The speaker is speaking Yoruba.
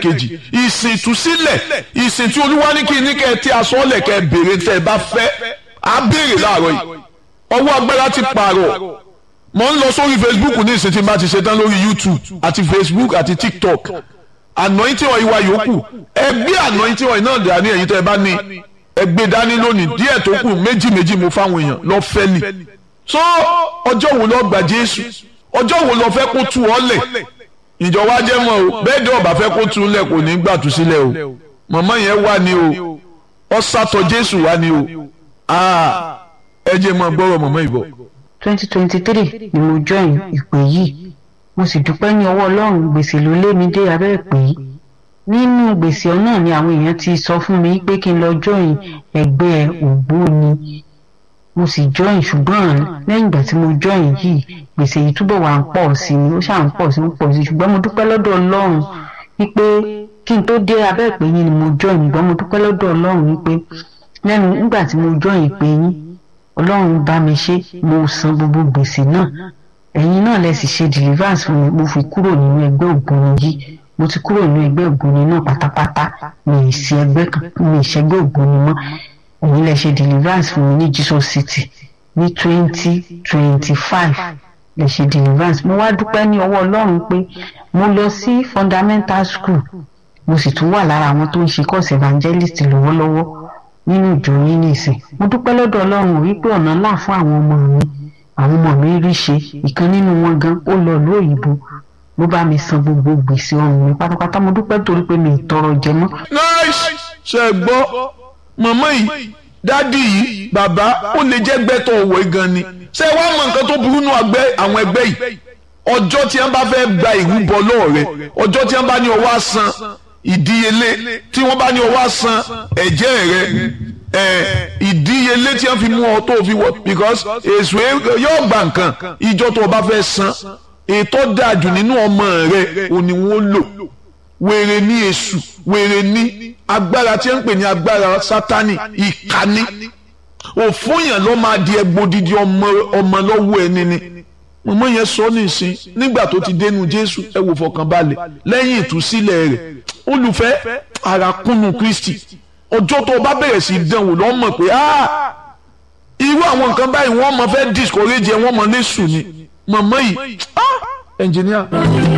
ẹlẹ́ẹ̀kejì ìsìn ìtúsílẹ̀ ìsìn tí olúwa ní kí ní kẹ́ ẹ tí aṣọ lẹ̀ kẹ́ ẹ béèrè tẹ́ ẹ bá fẹ́ á béèrè láàárọ̀ yìí ọwọ́ agbára ti pààrọ̀ mo ń lọ sórí facebook ní ìsìn tí n bá ti ṣe tán lórí youtube àti facebook àti tiktok anointing oil wa yòókù ẹgbẹ́ anointing oil náà dání ẹ̀yin tẹ́ ẹ bá ní ẹgbẹ́ dání lónìí díẹ̀ tó kù méjì méjì mo fáwọn èèyàn lọ fẹ́ ni so ọjọ́ wo lọ gbà jésù ọjọ́ wo lọ fẹ́ kó tu ọ́ lẹ̀ ìjọba jẹ́ mọ́ o bẹ́ẹ̀ dẹ́ ọba fẹ́ kó tu lẹ̀ kò ní gbà tú sílẹ̀ o mọ̀mọ́ yẹn wà ní o ọ sátọ jésù wà ní o ẹ jẹ́ mọ́ gbọ́rọ̀ mọ̀mọ́ ìbọ̀. twenty twenty three ni mo join ìpè yìí mo sì dúpẹ́ ní ọwọ́ ọlọ́run gbèsè ló lé mi dé abẹ́ ìpè yìí nínú gbèsè náà ni àwọn èèyàn ti sọ fún mi pé kí n lọ join ẹgbẹ́ ògbóni mo sì join ṣùgbọ́n lẹ́yìn ìgbà tí mo join yìí gbèsè yìí túbọ̀ wà ń pọ̀ sí i ó ṣáà ń pọ̀ sí i ń pọ̀ sí i ṣùgbọ́n mo dúpẹ́ lọ́dọ̀ ọlọ́run wípé kí n tó dé abẹ́ ìpè yín ni mo join ṣùgbọ́n mo dúpẹ́ lọ́dọ̀ ọlọ́run wípé lẹ́nu nígbà tí mo join ìpè yín ọlọ́run bá mi ṣe mo san gbogbo gbèsè náà ẹ̀yin náà lẹ sì ṣe deliverance fún mi mo fi kúrò nínú ẹgbẹ́ ògbóni yìí mo ti kúrò nínú ẹgbẹ́ ògbóni náà pátápátá mi ì sí ẹgbẹ́ kan mi ì ṣẹgbẹ́ ògbóni mọ́ ẹ̀yin lẹ ṣe deliverance fún mi ní Jesus City ní twenty twenty five lè ṣe deliverance mo wá dúpẹ́ ní ọwọ́ ọlọ́run pé mo lọ sí fundamental school mo sì tún wà lára àwọn tó ń ṣe course evangelist lọ́wọ́lọ́wọ́ nínú ìjọ yín nìsín mo dúpẹ́ lọ́dọ̀ ọlọ́run wípé ọ̀nà ńlá fún àwọn ọmọ mi àwọn ọmọ mi rí ṣe ìkan nínú wọn gan ó lọ ìlú òyìnbó ló bá mi san gbogbo gbèsè ọrùn mi pátápátá mo dúpẹ́ torí pé mi ì tọrọ jẹ mọ́. nice ṣe gbọ́ màmá yìí dádì yìí bàbá ó lè jẹ́ gbẹ́tọ̀ òwò gan ni ṣé wàá mọ nǹkan tó burú nù àwọn ẹgbẹ́ yìí ọjọ́ tí wọ́n bá fẹ́ gba ìrúbọ lọ́wọ́ rẹ ọjọ́ tí wọ́n bá ní ọwọ́ àsan ìdíyelé tí wọ́n bá ní ọwọ́ àsan ẹ̀jẹ̀ rẹ ìdíyelé tí wọ́n fi mú ọ tó fi wọ because èso yóò gba nǹkan ìjọ tó o bá fẹ́ san ètò dájú nínú ọmọ rẹ òní wọn lò wèrè ní èṣù wèrè ní agbára tí wọ́n ń pè ní agbára sátani ìkànnì òfúnyàn ló máa di ẹgbòdìdì ọmọ ọmọ lọ́wọ́ ẹni ni mọ̀mọ́ yẹn sọ nísìn nígbà tó ti dénú jésù ẹ wò fọkànbalẹ̀ lẹ́yìn ìtúsílẹ̀ rẹ̀ olùfẹ́ àràkúnnù kristi ọjọ́ tó o bá bẹ̀rẹ̀ sí dánwò lọ́ mọ̀ pé irú àwọn nǹkan báyìí wọ́n mọ̀ fẹ́ discourage ẹ wọ́n mọ̀ lẹ́sùn ni mọ̀mọ́ yìí ẹnjìníà.